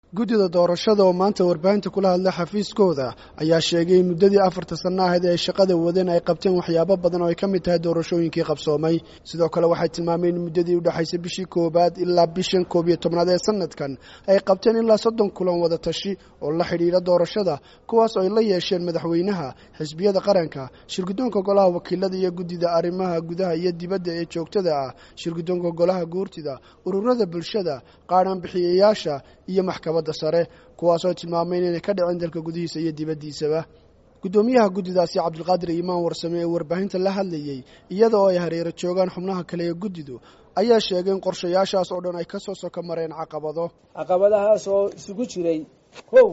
guddida doorashada oo maanta warbaahinta kula hadlay xafiiskooda ayaa sheegay in muddadii afarta sanno ahayd ee ay shaqada wadeen ay qabteen waxyaabo badan oo ay ka mid tahay doorashooyinkii qabsoomay sidoo kale waxay tilmaameen in muddadii u dhexaysay bishii koowaad ilaa bishan koob iyo tobnaad ee sanadkan ay qabteen ilaa soddon kulan wada tashi oo la xidhiidha doorashada kuwaas oo ay la yeesheen madaxweynaha xisbiyada qaranka shirguddoonka golaha wakiilada iyo guddida arrimaha gudaha iyo dibadda ee joogtada ah shirguddoonka golaha guurtida ururada bulshada qaadhaan bixiyayaasha iyo maxkamadda sare kuwaasoo tilmaameen inay ka dhiceen dalka gudihiisa iyo dibaddiisaba guddoomiyaha guddidaasi cabdulqaadir iimaan warsame ee warbaahinta la hadlayey iyada oo ay hareero joogaan xubnaha kale ee guddidu ayaa sheegay in qorshayaashaas oo dhan ay ka soo soko mareen caqabado caqabadahaas oo isugu jiray kow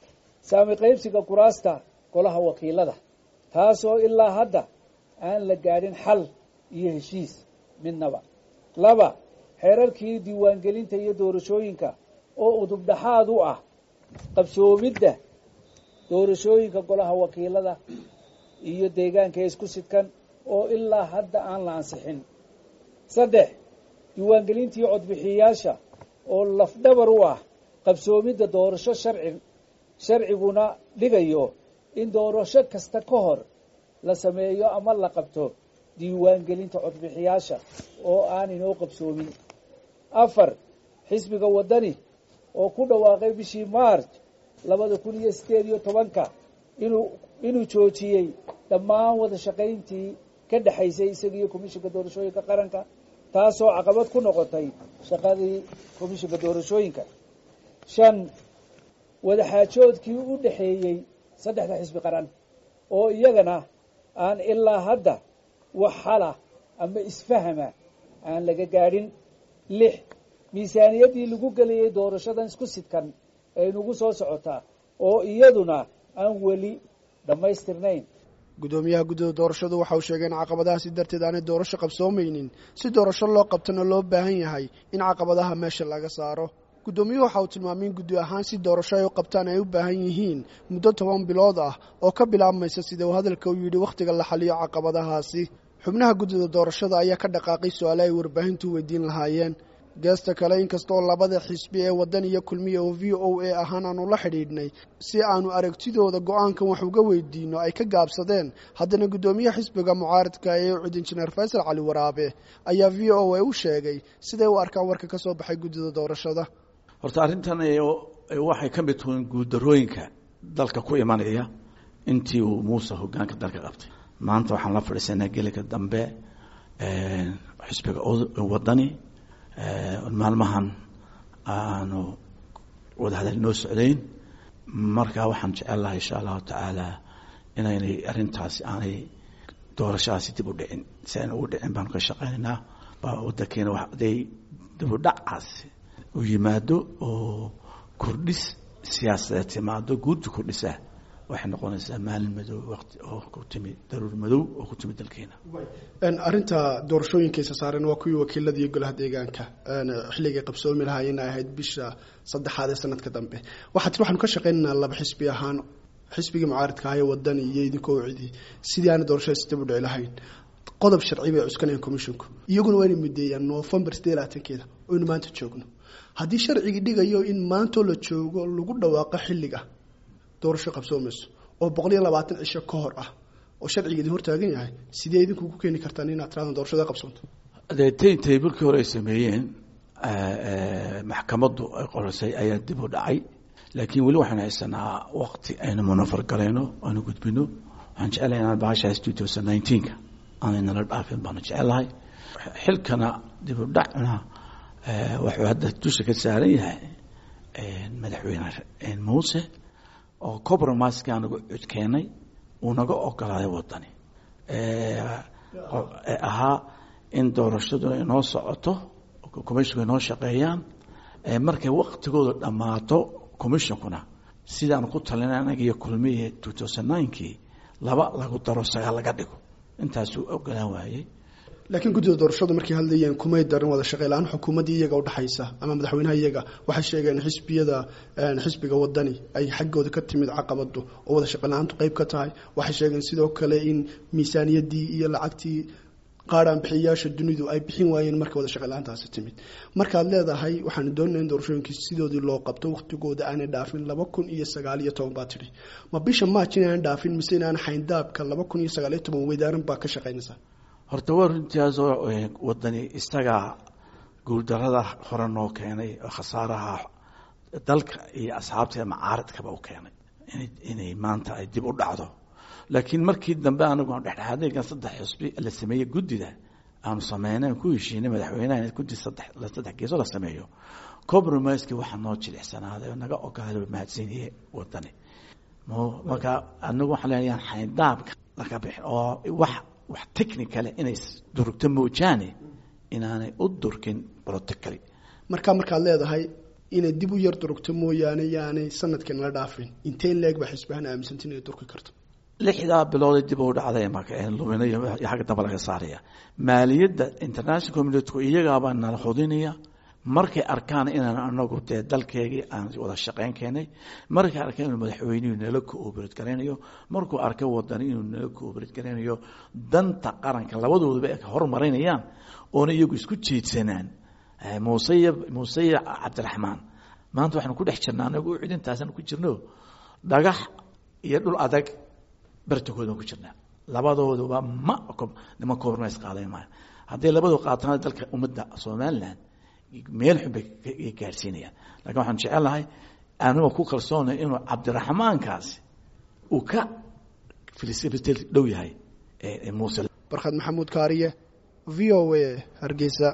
saami qaybsiga kuraasta golaha wakiilada taasoo ilaa hadda aan la gaadhin xal iyo heshiis midnaba laba xeerarkii diiwaangelinta iyo doorashooyinka oo udubdhaxaad u ah qabsoomidda doorashooyinka golaha wakiilada iyo deegaanka isku sidkan oo ilaa hadda aan la ansixin saddex diiwaangelintii codbixiyayaasha oo lafdhabar u ah qabsoomidda doorasho sharci sharciguna dhigayo in doorasho kasta ka hor la sameeyo ama la qabto diiwaangelinta codbixiyaasha oo aan inoo qabsoomin afar xisbiga waddani oo ku dhawaaqay bishii march labada kun iyo sideed iyo tobanka inuu inuu joojiyey dhammaan wada shaqayntii ka dhexaysay isagiiyo komishinka doorashooyinka qaranka taasoo caqabad ku noqotay shaqadii komishinka doorashooyinka shan wadaxaajoodkii u dhexeeyey saddexda xisbi qaran oo iyagana aan ilaa hadda wax xala ama isfahama aan laga gaadhin lix miisaaniyaddii lagu gelayay doorashadan isku sidkan ee inugu soo socotaa oo iyaduna aan weli dhammaystirnayn guddoomiyaha guddida doorashadu waxa uu sheegay in caqabadahaasi darteed aanay doorasho qabsoomaynin si doorasho loo qabtana loo baahan yahay in caqabadaha meesha laga saaro guddoomiyuhu waxa uu tilmaamay in guddi ahaan si doorasho ay u qabtaan ay u baahan yihiin muddo toban bilood ah oo ka bilaabmaysa sida uu hadalka u yidhi wakhtiga la xaliyo caqabadahaasi xubnaha guddida doorashada ayaa ka dhaqaaqay su-aale ay warbaahintu weydiin lahaayeen geesta kale inkastaoo labada xisbi ee waddan iyo kulmiya oo v o a ahaan aanu la xidhiidhnay si aanu aragtidooda go-aankan wax uga weydiino ay ka gaabsadeen haddana guddoomiyaha xisbiga mucaaradka ee ucid injineer faysal cali waraabe ayaa v o a u sheegay siday u arkaan warka ka soo baxay guddida doorashada horta arrintan waxay ka mid tuhin guuldarooyinka dalka ku imanaya intii uu muuse hogaanka dalka qabtay maanta waxaan la fadhiisanaa gelika dambe xisbiga waddani maalmahan aanu wadahadal noo socdayn marka waxaan jecel lahay insha allahu tacaala inaynay arrintaasi aanay doorashadaasi dib u dhicin si ayna ugu dhicin baanu ka shaqaynaynaa wadankeena haday dib u dhacaasi u yimaado oo kordhis siyaasadeed timaado guurdi kordhisa waxay noqonaysaa maalin madow waqti oo ku timi daruur madow oo ku timi dalkeena arrinta doorashooyinkaisa saareen waa kuwii wakiilada iyo golaha deegaanka xilligay qabsoomi lahaayeen ay ahayd bisha saddexaad ee sanadka dambe waxaa tir waxaanu ka shaqaynaynaa laba xisbi ahaan xisbigii mucaaridka ahaye wadani iyo idinkoo cidi sidii aana doorashada dib u dhici lahayn qodob sharci bay cuskanayaan commisshinku iyaguna waa inay mudeeyaan november sideed labaatankeeda oynu maanta joogno haddii sharcigii dhigayo in maantoo la joogo lagu dhawaaqo xilliga doorasho qabsoomayso oo boqol iyo labaatan cisho ka hor ah oo sharciga idin hortaagan yahay sidee idinku ku keeni kartaan inaad tiradan doorashada qabsoonto dee taintay markii hore ay sameeyeen maxkamaddu ay qorisay ayaa dib u dhacay laakiin weli waxaan haysanaa wakti aynu munafar galayno aynu gudbino waxaan jecelahay inaan bahashaas two thousand nineteenka aanay nala dhaafin baanu jecelahay xilkana dib u dhacna wuxuu hadda dusha ka saaran yahay madaxweyne muuse oo compromiseka anagu codkeenay uu naga ogolaaday wadani ahaa in doorashaduna inoo socoto commissionka inoo shaqeeyaan markay waktigooda dhammaato commissionkuna sidaan ku talinay anaga iyo kulmiye two thousand ninekii laba lagu daro sagaal laga dhigo intaasuu ogolaan waayey laakiin guddida doorashadu markay hadlayeen kumay darin wada shaqey la-aan xukuumaddii iyaga udhexaysa ama madaxweynaha iyaga waxay sheegeen xisbiyada xisbiga wadani ay xaggooda ka timid caqabadu oo wada shaqey la-aantu qeyb ka tahay waxay sheegeen sidoo kale in miisaaniyaddii iyo lacagtii qaadhaan bixiyayaasha dunidu ay bixin waayeen marka wada shaqo la-aantaasi timid markaad leedahay waxaanu doonana in doorashooyinkii sidoodii loo qabto wakhtigooda aanay dhaafin laba kun iyo sagaal iyo toban baa tidhi ma bisha maaj inaan dhaafin mise inaan xayndaabka laba kun iyo sagaal iyo toban weydaaran baa ka shaqaynaysaa horta waa runtiaasoo wadani isagaa guuldarada hore noo keenay oo khasaaraha dalka iyo asxaabta macaaridkaba u keenay inay maanta ay dib u dhacdo laakiin markii dambe anagu dhexdhexaadeygan saddex xusbi la sameeyey guddida aanu sameynay ku heshiinay madaxweynaha guddi saddex saddex geeso la sameeyo compromisekii waxaa noo jilicsanaaday oo naga ogaaday mahadsanyihe wadani marka anagu waxaan leeyahay xayndaabka laga bixin oo wax wax technicale inay durugto moojaane inaanay u durkin protocally marka markaad leedahay inay dib u yar durugto mooyaane yaanay sanadkan la dhaafin inteen leeg baa xisbahan aaminsanti inay durki karto lixdaa bilooda dib u dhacday lumina iyo xagga dambe laga saaraya maaliyadda international communitku iyagaabaa nala xudinaya markay arkaan inaan anagu dee dalkeegii aan wada shaqeyn keenay markay arkaan inuu madaxweynuhu nala cooperate garaynayo markuu arkay wadani inuu nala cooperate garaynayo danta qaranka labadooduba ay horumarinayaan oona iyagu isku jeedsanaan muusey muusey cabdiraxmaan maanta waxaanu ku dhex jirnaa anagu cidintaasaan ku jirno dhagax iyo dhul adag bartakoodaan ku jirnaa labadooduba ma niman compromise qaadan maayo hadday labadu qaataan dalka ummadda somaliland meel xun bay gaadhsiinayaan lakin waxaan jecelahay anigoo ku kalsoonay inuu cabdiraxmaankaasi uu ka dhow yahay muuse barkhad maxamuud kaariye v o a hargeysa